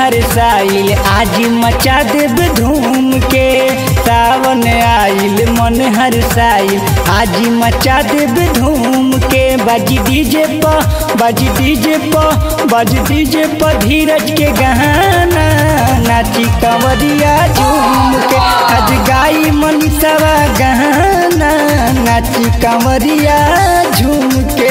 हर साइल आज मचा देब धूम के सावन आइल मन हर साइल आज मचा देब धूम के बाजी डीजे प बाजी डीजे प बाजी डीजे प धीरज के गहना नाची कंवरिया झूम के आज गाई मनीषवा गहना नाची कंवरिया झूम के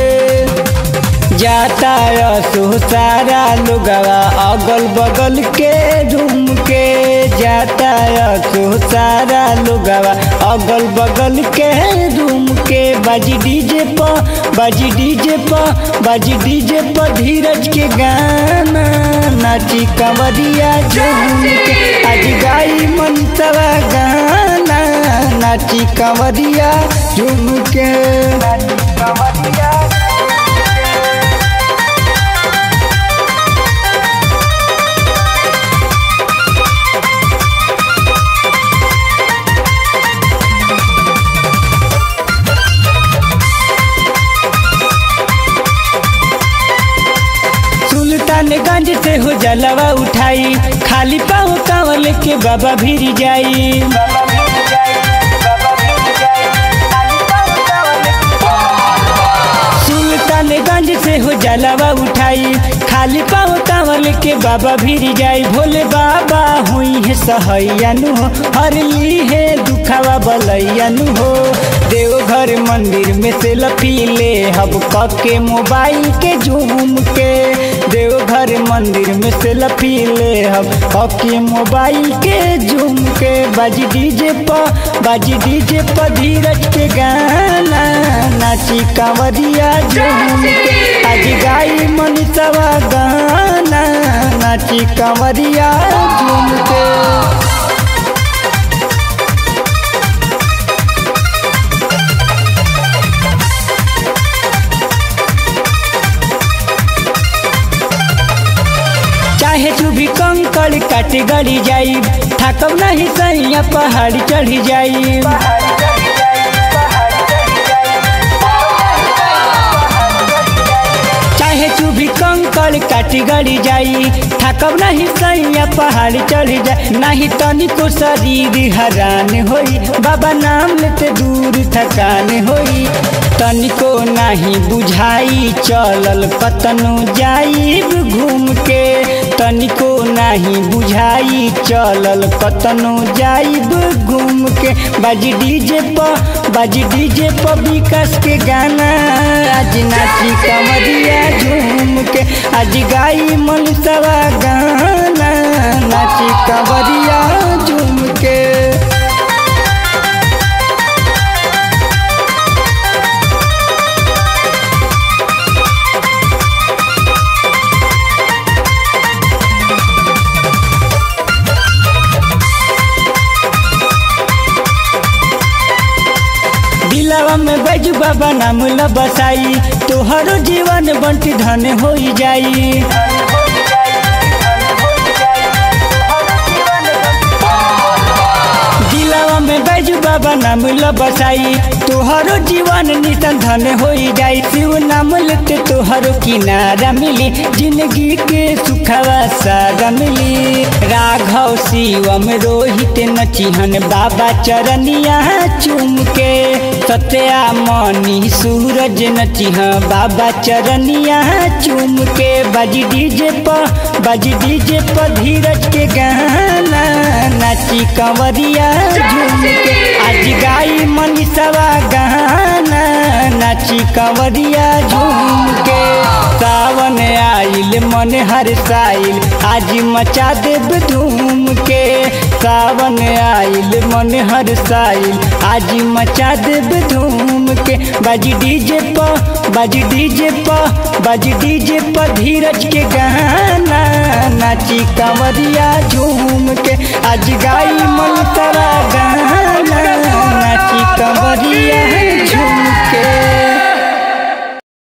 जाता सो सारा लोगवा अगल बगल के झूम के जाता सो सारा लोगवा अगल बगल के झूम के बाजी डीजे प बाजी डीजे प बाजी डीजे प धीरज के गाना नाची कंवरिया झूम के आज गाई मनसवा गाना नाची कंवरिया झूम के नाची कंवरिया सुल्तानगंज से हो जलवा उठाई खाली पाँव कांवल के बाबा भीर जाई सुल्तानगंज से हो जलवा उठाई खाली पाँव कांवल के बाबा भीर जाई भोले बाबा हुई है सहैयानु हो हर ली है दुखावा बलैयानु हो देवघर मंदिर में से लपीले हब के मोबाइल के झूम के देवघर मंदिर में से लपीले हब के मोबाइल के झूम के बाजी डीजे प बाजी डीजे प धीरज के गाना नाची कांवरिया झूम के आज गाई मनीषवा गाना नाची कांवरिया झूम के चाहे चुभी कंकड़ काट गड़ी जाई थकब नहीं सैया पहाड़ चढ़ी जाई चाहे चुभी कंकड़ काट गड़ी जाई थकब नहीं सैया पहाड़ चढ़ी जाई नहीं तनिको शरीर हरान होई बाबा नाम लेते दूर थकान होई तनिको नहीं बुझाई चलल कतनो जाइब घूम के तनिको नहीं बुझाई चलल कतनो जाइब घूम के बाजी डीजे प बाजी डीजे प विकास के गाना आज नाची कमरिया झूम के आज गाई मनसवा गाना नाची कमरिया झूम के दिलवा में बैजू बाबा नाम ल बसाई तोहरो जीवन बंटी धन हो जाई दिलवा में बैजू बाबा नाम ल बसाई तोहरो जीवन नितन धन हो जाई शिव नाम लेते तोहरो किनारा मिली जिंदगी के सुखवा सारा मिली राघव शिवम रोहित नचिहन बाबा चरनिया चुम के सत्या मनी सूरज नचिह बाबा चरनिया चुम के बाजी डीजे प बाजी डीजे प धीरज के गाना नाची कंवरिया झूम के आज गाई मनीषवा गाना नाची कंवरिया झूम के सावन आइल मन हर साइल आज मचा देब धूम के सावन आइल मन हर साइल आज मचा देब धूम के बाजी डीजे प बाजी डीजे प बाजी डीजे प धीरज के गाना नाची कंवरिया झूम के आज गाई मन तरा गाना नाची कंवरिया